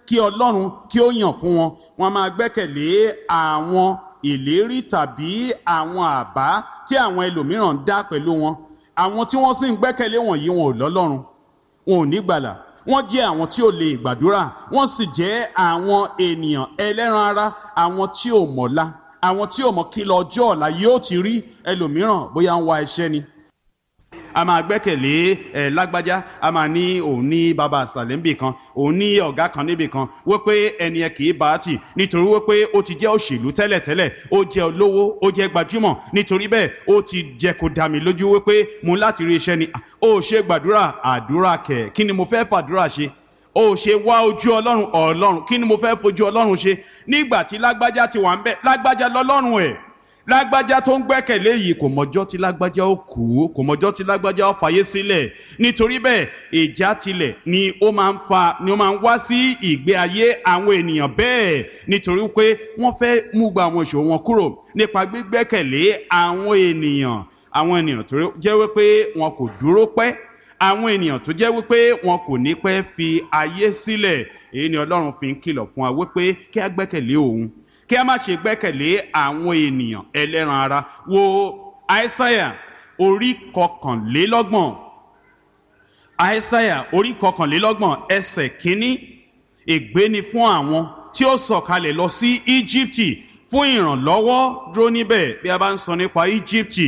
kí ọlọ́run kí ó yàn fún wọn wọn máa gbẹ́kẹ̀lé àwọn ìlérí tàbí àwọn àbá tí àwọn ẹlòmíràn ń dá pẹ̀lú wọn àwọn tí wọ́n sì ń gbẹ́kẹ̀lé wọ̀nyí wọn ò lọ́lọ́run wọn ò ní gbàlà wọ́n jẹ́ àwọn tí ò lè gbàdúrà wọ́n sì jẹ́ àwọn ènìyàn ẹlẹ́ran ara àwọn tí ò mọ̀la àwọn tí ò mọ̀ kí lọ́jọ́ ọ̀la yóò ti rí ẹlòmíràn bóyá ń wá iṣẹ́ ni a máa gbẹ́kẹ̀lé ẹ̀ lágbájá a máa ní òun ní bàbá àṣàlẹ̀ níbì kan òun ní ọ̀gá kan níbì kan wípé ẹni ẹ kì í bá a tì nítorí wípé ó ti jẹ́ òṣèlú tẹ́lẹ̀tẹ́lẹ̀ ó jẹ́ olówó ó jẹ́ gbajúmọ̀ nítorí bẹ́ẹ̀ ó ti jẹ́ kó dá mi lójú wípé mo láti rí iṣẹ́ ni ó ṣe gbàdúrà àdúrà kẹ̀ kí ni mo fẹ́ fàdúrà ṣe ó ṣe wá ojú ọlọ́run ọlọ́run kí ni mo fẹ́ fojú ọlọ́run ṣe nígbà tí lágbájá ti wà ń bẹ̀ lágbájá lọ́lọ́run ẹ̀ lágbájá tó ń gbẹ́kẹ̀lé yìí kò mọjọ́ tí lágbájá ó kú kò mọjọ́ tí lágbájá ó fàyè sílẹ̀ nítorí bẹ́ẹ̀ ìjà tilẹ̀ ni ó máa ń fa ni ó máa ń wá sí ìgbé ayé àwọn ènìyàn bẹ́ẹ̀ nítorí pé wọ́n fẹ́ mú gba àwọn ìṣòro wọn kúrò nípa gbígbẹ́kẹ̀lé àwọn ènìyàn àwọn ènìyàn tó jẹ́ wípé wọn kò dúró pẹ́ àwọn ènìyàn tó jẹ́ wípé wọn kò ní pẹ́ fi ayé sílẹ̀ èyí ni ọlọ́run fi ń kìlọ̀ fún wa wípé kí á gbẹ́kẹ̀lé òun kí a má ṣe gbẹ́kẹ̀lé àwọn ènìyàn ẹlẹ́ran ara wo àìsáyà orí kọkànlélọ́gbọ̀n àìsáyà orí kọkànlélọ́gbọ̀n ẹsẹ̀ kínní ègbé ni fún àwọn tí ó sọ̀kalẹ̀ lọ sí íjíbítì fún ìrànlọ́wọ́ dúró níbẹ̀ bí a bá ń sọ nípa íjíbítì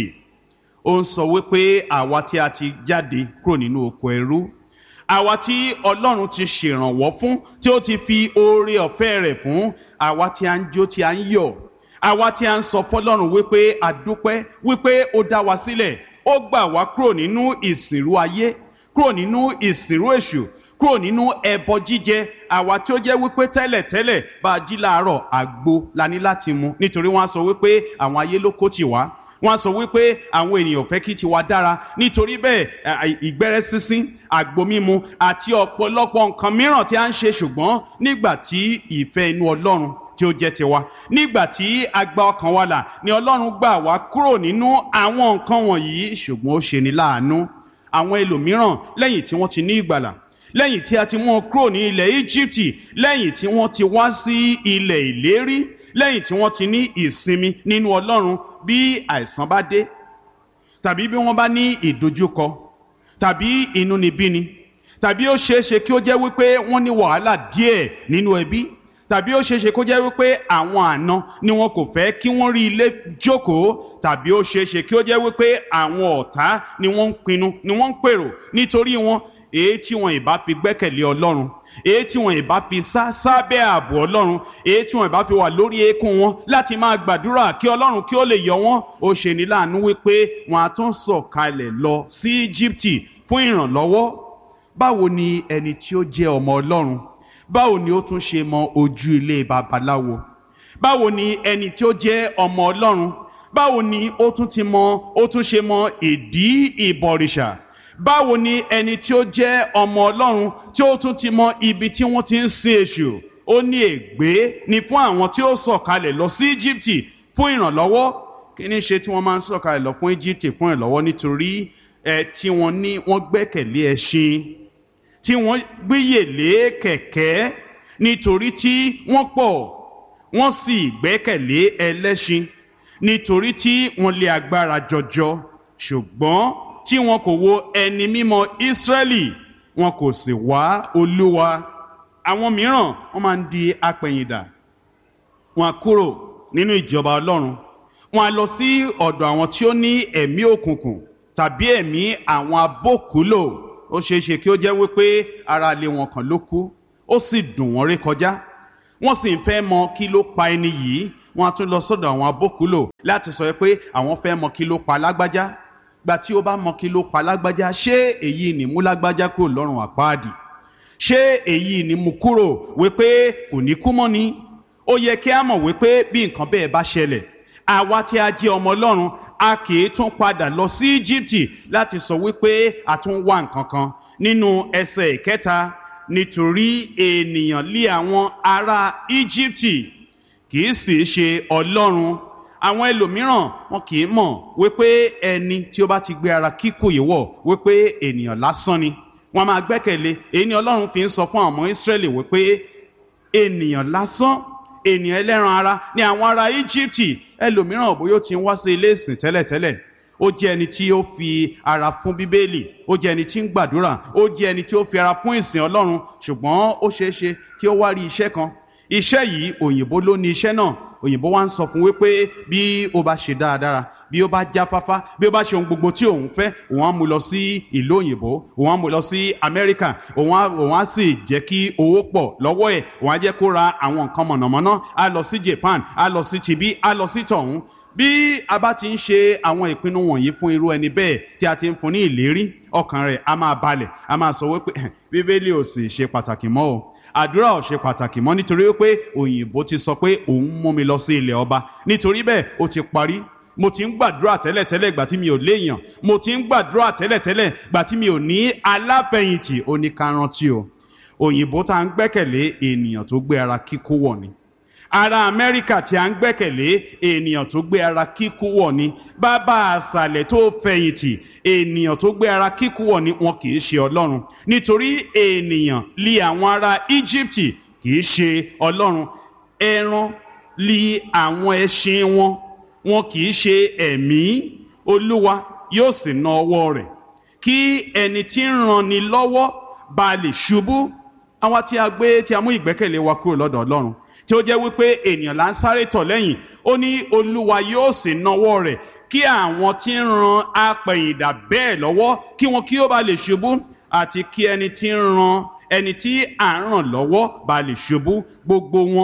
ó ń sọ wípé àwa tí a ti jáde kúrò nínú oko ẹrú àwa tí ọlọ́run ti ṣèrànwọ́ fún tí ó ti fi oore ọ̀fẹ́ rẹ̀ fún àwa tí a ń jó tí a ń yọ̀ àwa tí a ń sọ fọlọ́run wípé a dúpẹ́ wípé ó dá wa sílẹ̀ ó gbà wá kúrò nínú ìsìnrú ayé kúrò nínú ìsìnrú èṣù kúrò nínú ẹbọ jíjẹ àwa tí ó jẹ́ wípé tẹ́lẹ̀tẹ́lẹ̀ bá a jí láàárọ̀ àgbo la ní láti mu nítorí wọ́n á sọ wípé àwọn ayé ló kó tì wá wọ́n á sọ wípé àwọn ènìyàn fẹ́ kí tiwa dára nítorí bẹ́ẹ̀ ìgbẹ́rẹ́ sísín àgbo mímu àti ọ̀pọ̀lọpọ̀ nǹkan mìíràn tí a ń ṣe ṣùgbọ́n nígbà tí ìfẹ́ inú ọlọ́run tí ó jẹ́ tiwa nígbà tí a gba ọkàn wa là ni ọlọ́run gbà wá kúrò nínú àwọn nǹkan wọ̀nyí ṣùgbọ́n ó ṣe ni láàánú àwọn ẹlòmíràn lẹ́yìn tí wọ́n ti ní ìgbàlà lẹ́yìn tí a ti mú wọn kúrò ní ilẹ̀ íjíbítì lẹ́yìn tí wọ́n ti wá sí ilẹ̀ ìlérí lẹ́yìn tí wọ́n ti ní ìsinmi nínú ọlọ́run bí àìsàn bá dé tàbí bí wọ́n bá ní ìdojúkọ tàbí inúnibíni tàbí ó ṣeé ṣe kí ó jẹ́ wípé wọ́n ní wàhálà díẹ̀ nínú ẹbí tàbí ó ṣeé ṣe kó jẹ́ wípé àwọn àna ni wọn kò fẹ́ kí wọ́n rí ilé jókòó tàbí ó ṣeé ṣe kí ó jẹ́ wípé àwọn ọ̀tá ni wọ́n ń pinnu ni wọ́n ń pèrò nítorí wọn èyí tí wọn ìbá fi gbẹ́kẹ̀lé ọlọ́run èyí tí wọn ìbá fi sá sábẹ́ ààbò ọlọ́run èyí tí wọn ìbá fi wà lórí eékún wọn láti máa gbàdúrà kí ọlọ́run kí ó lè yọ wọn ó ṣe ní láàánú wípé wọn á tún sọ̀kalẹ̀ lọ sí íjíbítì fún ìrànlọ́wọ́ báwo ni ẹni tí ó jẹ́ ọmọ ọlọ́run báwo ni ó tún ṣe mọ ojú ilé babaláwo báwo ni ẹni tí ó jẹ́ ọmọ ọlọ́run báwo ni ó tún ti mọ ó tún ṣe mọ ìdí ìbọ̀rìṣà báwo ni ẹni tí ó jẹ́ ọmọ ọlọ́run tí ó tún ti mọ ibi tí wọ́n ti ń sin èṣù ó ní ègbé ni fún àwọn tí ó sọ̀kalẹ̀ lọ sí íjíbítì fún ìrànlọ́wọ́ kí ni ṣe tí wọ́n máa ń sọ̀kalẹ̀ lọ fún íjíbítì fún ìrànlọ́wọ́ nítorí ẹ tí wọ́n ní wọ́n gbẹ́kẹ̀lé ẹṣin tí wọ́n gbéyèlé kẹ̀kẹ́ nítorí tí wọ́n pọ̀ wọ́n sì gbẹ́kẹ̀lé ẹlẹ́ṣin nítorí tí wọ́n lé agbára jọjọ ṣùgbọ́n tí wọn kò wo ẹni mímọ́ Ísírẹ́lì wọn kò sì wá Olúwa àwọn mìíràn wọ́n máa ń di apẹ̀yìndà wọn á kúrò nínú ìjọba Ọlọ́run wọn á lọ sí ọ̀dọ̀ àwọn tí ó ní ẹ̀mí òkùnkùn tàbí ẹ̀mí àwọn abókùúlò ó ṣeé ṣe kí ó jẹ́ wípé ara ilé wọn kan ló kú ó sì dùn wọ́n rí kọjá wọ́n sì ń fẹ́ mọ kí ló pa ẹni yìí wọ́n á tún lọ sọ́dọ̀ àwọn abókùúlò láti sọ pé àwọn fẹ́ mọ kí ló pa lágbájá gba tí ó bá mọ kí ló pa lágbájá ṣé èyí ni mú lágbájá kúrò lọ́rùn àpáàdì ṣé èyí ni mú kúrò wípé kò ní kú mọ́ ni ó yẹ kí a mọ̀ wípé bí nǹkan bẹ́ẹ̀ bá ṣẹlẹ̀ àwa tí a jẹ́ ọmọ ọlọ́run a kì í tún padà lọ sí Íjíbítì láti sọ wípé a tún wá nǹkan kan nínú ẹsẹ̀ ìkẹta nítorí ènìyàn lé àwọn ará Íjíbítì kì í sì ṣe ọlọ́run àwọn ẹlòmíràn wọn kì í mọ̀ wípé ẹni tí ó bá ti gbé ara kíkò yìí wọ̀ wípé ènìyàn lásán ni wọ́n máa gbẹ́kẹ̀lé èyí ni ọlọ́run fi ń sọ fún àwọn ọmọ Ísírẹ́lì wípé ènìyàn lásán ènìyàn ẹlẹ́ran ara ní àwọn ará íjíbítì ẹlòmíràn bóyá ó ti ń wá sí ilé ìsìn tẹ́lẹ̀tẹ́lẹ̀ ó jẹ́ ẹni tí ó fi ara fún bíbélì ó jẹ́ ẹni tí ń gbàdúrà ó jẹ́ ẹni tí ó fi ara fún ìsìn ọlọ́run ṣùgbọ́n ó ṣeé ṣe kí ó wá rí iṣẹ́ kan iṣẹ́ yìí òyìnbó ló ní iṣẹ́ náà òyìnbó wá ń sọ fún wípé bí ó bá ṣe dáadáa bí ó bá jáfáfá bí ó bá ṣe ohun gbogbo tí òun fẹ́ òun á mú lọ sí ìlú òyìnbó òun á mú lọ sí amẹ́ríkà òun á òun á sì jẹ́ kí owó pọ̀ lọ́wọ́ ẹ̀ òun á jẹ́ kó ra àwọn nǹkan mọ̀nàmọ́ná á lọ sí japan á lọ sí tibí á lọ sí tọ̀hún bí a bá ti ń ṣe àwọn ìpinnu wọ̀nyí fún irú ẹni bẹ́ẹ̀ tí a ti ń fún ní ìlérí ọkàn rẹ̀ á máa balẹ̀ á máa sọ wípé bíbélì ò sì ṣe pàtàkì mọ́ o àdúrà ò ṣe pàtàkì mọ́ nítorí wípé òyìnbó ti sọ pé òun mú mi lọ sí ilẹ̀ ọba nítorí bẹ́ẹ̀ ó ti parí mo ti ń gbàdúrà tẹ́lẹ̀tẹ́lẹ̀ gbà tí mi ò léèyàn mo ti ń gbàdúrà tẹ́lẹ̀tẹ́lẹ̀ gbà tí mi ò ní aláfẹ̀yìntì oníkarántí o òyìnbó tá à ń gbẹ́kẹ̀lé ènìyàn tó gbé ara kíkó wọ̀ ni ará amẹ́ríkà tí a ń gbẹ́kẹ̀lé ènìyàn tó gbé ara kíkú wọ̀ ni bàbá àṣàlẹ̀ tó fẹ̀yìntì ènìyàn tó gbé ara kíkú wọ̀ ni wọn kì í ṣe ọlọ́run nítorí ènìyàn li àwọn ará íjíbítì kì í ṣe ọlọ́run ẹran li àwọn ẹṣin wọn wọn kì í ṣe ẹ̀mí olúwa yóò sì na ọwọ́ rẹ̀ kí ẹni tí ń ranni lọ́wọ́ bá lè ṣubú àwa tí a gbé tí a mú ìgbẹ́kẹ̀lé wa kúrò lọ́dọ̀ ọlọ́run tí ó jẹ́ wípé ènìyàn là ń sáré tọ̀ lẹ́yìn ó ní olúwa yóò sì nawọ́ rẹ̀ kí àwọn tí ń ran apẹ̀yìndà bẹ́ẹ̀ lọ́wọ́ kí wọn kí ó bá lè ṣubú àti kí ẹni tí ń ran ẹni tí à ń ràn lọ́wọ́ bá lè ṣubú gbogbo wọn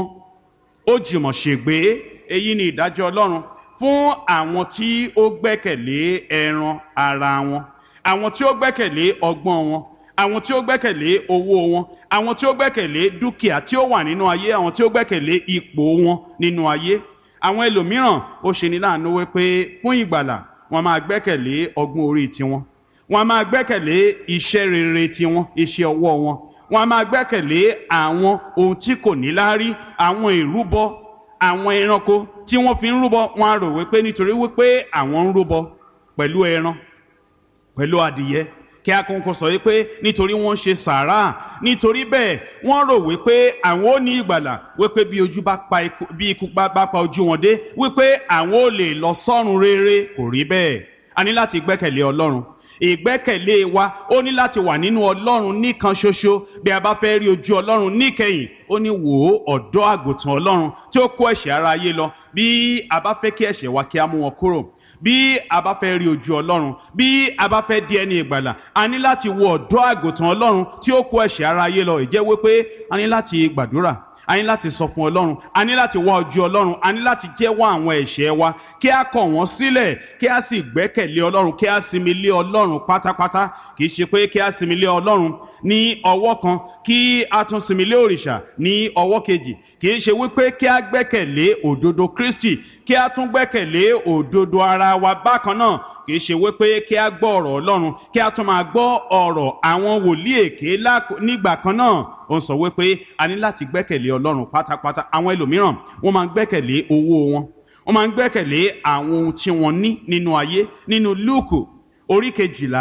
ó jùmọ̀ ṣègbé èyí ni ìdájọ́ ọlọ́run fún àwọn tí ó gbẹ́kẹ̀lé ẹran ara wọn àwọn tí ó gbẹ́kẹ̀lé ọgbọ́n wọn àwọn tí ó gbẹ́kẹ̀lé owó wọn àwọn tí ó gbẹ́kẹ̀lé dúkìá tí ó wà nínú ayé àwọn tí ó gbẹ́kẹ̀lé ipò wọn nínú ayé àwọn ẹlòmíràn ó ṣe ní láàánú wípé fún ìgbàlà wọn máa gbẹ́kẹ̀lé ọgbọ́n orí tiwọn wọn máa gbẹ́kẹ̀lé iṣẹ́ rere tiwọn iṣẹ́ ọwọ́ wọn wọn máa gbẹ́kẹ̀lé àwọn ohun tí kò ní láárí àwọn ìrúbọ àwọn ẹranko tí wọ́n fi ń rúbọ wọn á rò wípé nítorí wípé àwọn ń rúbọ pẹ̀lú ẹran pẹ̀lú adìyẹ kí akókò sọ wípé nítorí wọ́n ṣe sàárà nítorí bẹ́ẹ̀ wọ́n rò wípé àwọn ò ní ìgbàlà wípé bí ojú bá pa ikú bí ikú bá pa ojú wọn dé wípé àwọn ò lè lọ sọ́run rere kò rí bẹ́ẹ̀ a ní láti gbẹ́kẹ̀lé ọlọ́run ìgbẹ́kẹ̀lé wa ó ní láti wà nínú ọlọ́run nìkan ṣoṣo bí a bá fẹ́ rí ojú ọlọ́run níkẹyìn ó ní wò ó ọ̀dọ́ àgùntàn ọlọ́run tí ó kó ẹ̀ṣẹ̀ ara ayé lọ bí a bá fẹ́ kí ẹ̀ṣẹ̀ wa kí a mú wọn kúrò bí a bá fẹ́ rí ojú ọlọ́run bí a bá fẹ́ di ẹni ìgbàlà a ní láti wo ọ̀dọ́ àgùntàn ọlọ́run tí ó kó ẹ̀ṣẹ̀ ara ayé lọ ìjẹ́ wípé a ní láti gbàdúrà a ní láti sọ fún ọlọ́run a ní láti wá ojú ọlọ́run a ní láti jẹ́wọ́ àwọn ẹ̀ṣẹ̀ wa kí a kọ̀ wọ́n sílẹ̀ kí a sì gbẹ́kẹ̀lé ọlọ́run kí a sinmi lé ọlọ́run pátápátá kì í ṣe pé kí a sinmi lé ọlọ́run ní ọwọ́ kan kí a tún sinmi lé òrìṣà ní ọwọ́ kejì kì í ṣe wípé kí a gbẹ́kẹ̀lé òdodo Kristi kí a tún gbẹ́kẹ̀lé òdodo ara wa bákan náà kì í ṣe wípé kí a gbọ́ ọ̀rọ̀ Ọlọ́run kí a tún máa gbọ́ ọ̀rọ̀ àwọn wòlíì èké nígbà kan náà ó ń sọ wípé a ní láti gbẹ́kẹ̀lé Ọlọ́run pátápátá àwọn ẹlòmíràn wọ́n máa ń gbẹ́kẹ̀lé owó wọn wọ́n máa ń gbẹ́kẹ̀lé àwọn ohun tí wọ́n ní nínú ayé nínú Lúùkù orí kejìlá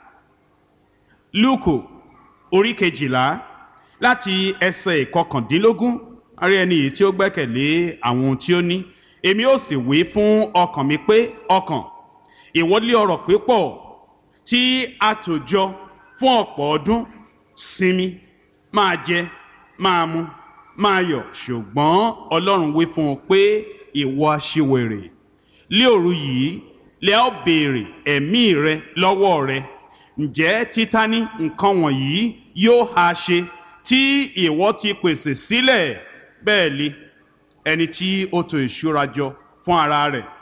Lúùkù orí kejìlá láti ẹsẹ̀ ìkọkàndínlógún arí ẹni yìí tí ó gbẹ́kẹ̀lé àwọn ohun tí ó ní èmi ó sì wí fún ọkàn mi pé ọkàn ìwọlé ọrọ̀ pípọ̀ tí a tò jọ fún ọ̀pọ̀ ọdún sinmi máa jẹ máa mu máa yọ̀ ṣùgbọ́n Ọlọ́run wí fún un pé ìwọ aṣiwèrè lé òru yìí lẹ ó béèrè ẹ̀mí rẹ lọ́wọ́ rẹ ǹjẹ́ títa ní nǹkan wọ̀nyí yóò ha ṣe tí ìwọ ti pèsè sílẹ̀ bẹ́ẹ̀ li ẹni tí ó tò ìṣúra jọ fún ara rẹ̀